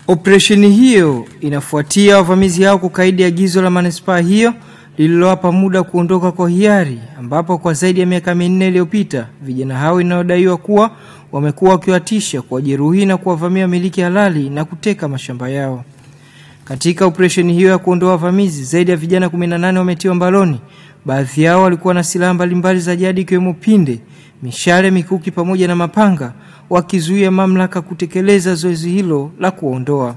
Operesheni hiyo inafuatia wavamizi hao kukaidi agizo la manispaa hiyo lililowapa muda kuondoka kwa hiari, ambapo kwa zaidi ya miaka minne iliyopita vijana hao inayodaiwa kuwa wamekuwa wakiwatisha, kuwajeruhi na kuwavamia miliki halali na kuteka mashamba yao. Katika operesheni hiyo ya kuondoa wavamizi, zaidi ya vijana 18 wametiwa mbaloni. Baadhi yao walikuwa na silaha mbalimbali za jadi ikiwemo pinde, mishale, mikuki pamoja na mapanga, wakizuia mamlaka kutekeleza zoezi hilo la kuwaondoa.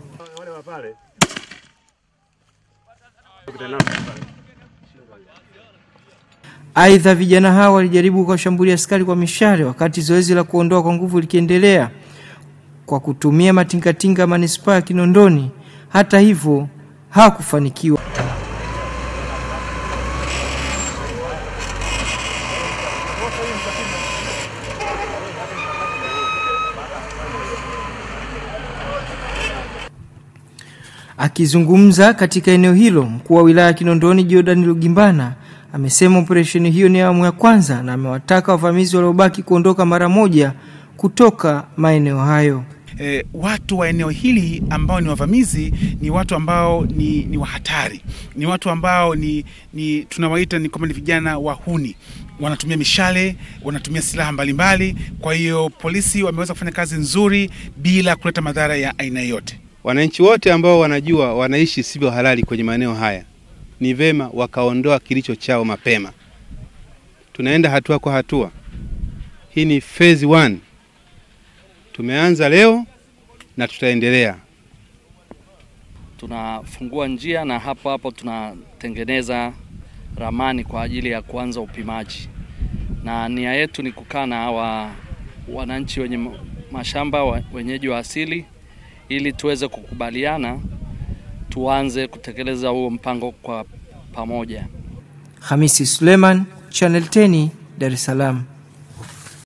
Aidha, vijana hao walijaribu kuwashambulia askari kwa mishale wakati zoezi la kuondoa kwa nguvu likiendelea kwa kutumia matingatinga manispaa ya Kinondoni. Hata hivyo hawakufanikiwa. Akizungumza katika eneo hilo, mkuu wa wilaya ya Kinondoni Jordan Lugimbana amesema operesheni hiyo ni awamu ya kwanza na amewataka wavamizi waliobaki kuondoka mara moja kutoka maeneo hayo. E, watu wa eneo hili ambao ni wavamizi ni watu ambao ni, ni wahatari, ni watu ambao ni, ni tunawaita ni kwamba ni vijana wahuni, wanatumia mishale, wanatumia silaha mbalimbali. Kwa hiyo polisi wameweza kufanya kazi nzuri bila kuleta madhara ya aina yoyote. Wananchi wote ambao wanajua wanaishi sivyo halali kwenye maeneo haya ni vema wakaondoa kilicho chao mapema. Tunaenda hatua kwa hatua. Hii ni phase one. Tumeanza leo na tutaendelea. Tunafungua njia na hapo hapo tunatengeneza ramani kwa ajili ya kuanza upimaji, na nia yetu ni kukaa na hawa wananchi wenye mashamba wenyeji wa asili ili tuweze kukubaliana tuanze kutekeleza huo mpango kwa pamoja. Hamisi Suleiman, Channel 10, Dar es Salaam.